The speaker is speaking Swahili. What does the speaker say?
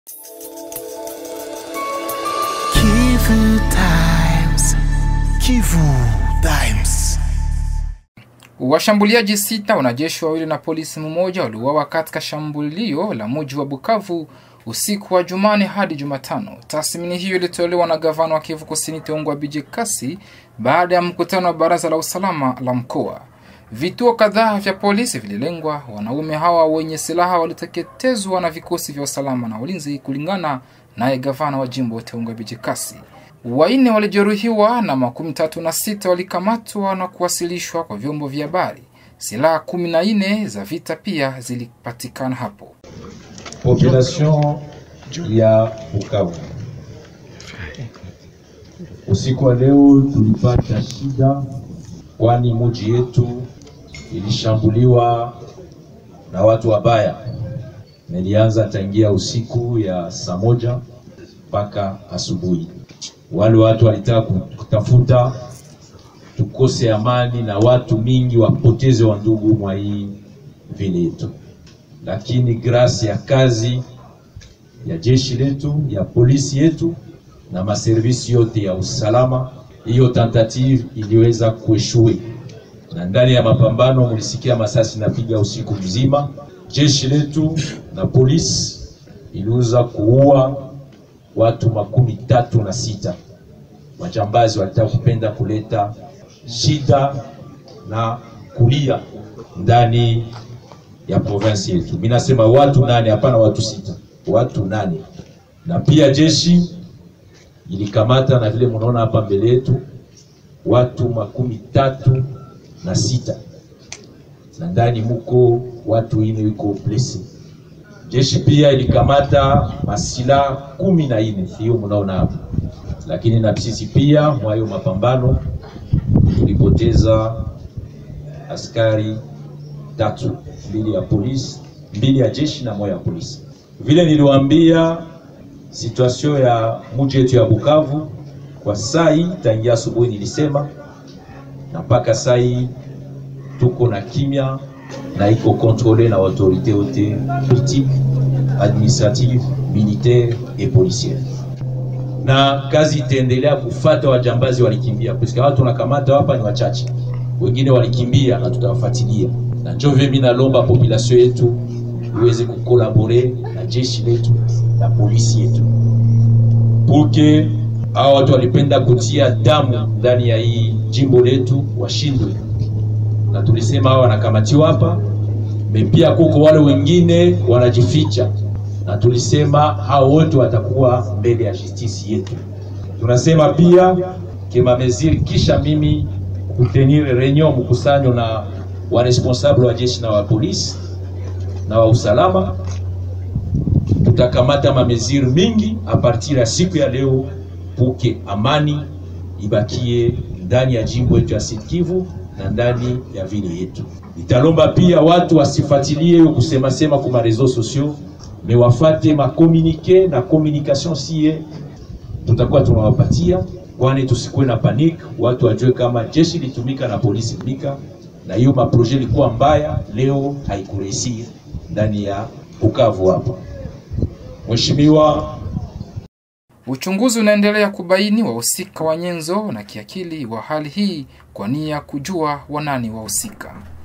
Kivu Times. Kivu Times. Washambuliaji sita, wanajeshi wawili na polisi mmoja waliuawa katika shambulio la mji wa Bukavu usiku wa Jumane hadi Jumatano. Tathmini hiyo ilitolewa na gavana wa Kivu Kusini Teungwa Bije Kasi baada ya mkutano wa baraza la usalama la mkoa. Vituo kadhaa vya polisi vililengwa. Wanaume hawa wenye silaha waliteketezwa na vikosi vya usalama na ulinzi, kulingana naye gavana wa jimbo Teungwa Bije Kasi. Wanne walijeruhiwa na makumi tatu na sita walikamatwa na kuwasilishwa kwa vyombo vya habari. Silaha kumi na nne za vita pia zilipatikana hapo. Population ya Bukavu, usiku wa leo tulipata shida, kwani muji yetu ilishambuliwa na watu wabaya. Nilianza tangia usiku ya saa moja mpaka asubuhi. Wale watu walitaka kutafuta tukose amani na watu mingi wapoteze wa ndugu mwa hii vile yetu, lakini grasi ya kazi ya jeshi letu ya polisi yetu na maservisi yote ya usalama, hiyo tentative iliweza kueshue, na ndani ya mapambano mulisikia masasi napiga usiku mzima. Jeshi letu na polisi iliweza kuua watu makumi tatu na sita. Majambazi walitaka kupenda kuleta shida na kulia ndani ya province yetu. Mimi nasema watu nane, hapana watu sita, watu nane. Na pia jeshi ilikamata na vile mnaona hapa mbele yetu watu makumi tatu na sita, na ndani muko watu ine wiko blessed. Jeshi pia ilikamata masila kumi na nne, hiyo mnaona hapa, lakini na sisi pia mwa hiyo mapambano tulipoteza askari tatu, mbili ya polisi, mbili ya jeshi na moja ya polisi. Vile niliwaambia, situation ya mji yetu ya Bukavu kwa saa hii, tangia asubuhi nilisema, na mpaka saa hii tuko na kimya na iko kontrole na autorite yote politique, administrative, militaire et policière, na kazi itaendelea kufata wajambazi walikimbia, kwa watu wanakamata hapa ni wachache, wengine walikimbia na tutawafuatilia, na njo vile mimi nalomba population yetu iweze kukolabore na jeshi letu na polisi yetu puke hao watu walipenda kutia damu ndani ya hii jimbo letu washindwe na tulisema hao wanakamatiwa hapa, pia kuko wale wengine wanajificha, na tulisema hao wote watakuwa mbele ya justice yetu. Tunasema pia kema meziri, kisha mimi kutenir reunion mkusanyo na wa responsable wa jeshi na wa polisi na wa usalama, tutakamata mameziri mingi a partir ya siku ya leo, puke amani ibakie ndani ya jimbo yetu ya Sud Kivu na ndani ya vile yetu. Italomba pia watu wasifuatilie hiyo kusema sema kwa reseaux sociaux, me wafate makomunike na communication sie tutakuwa tunawapatia, kwani tusikuwe na panic, watu wajue kama jeshi litumika na polisi tumika, na hiyo maproje ilikuwa mbaya, leo haikuresir ndani ya Bukavu hapa. Mheshimiwa Uchunguzi unaendelea kubaini wahusika wa nyenzo na kiakili wa hali hii kwa nia kujua wanani wahusika.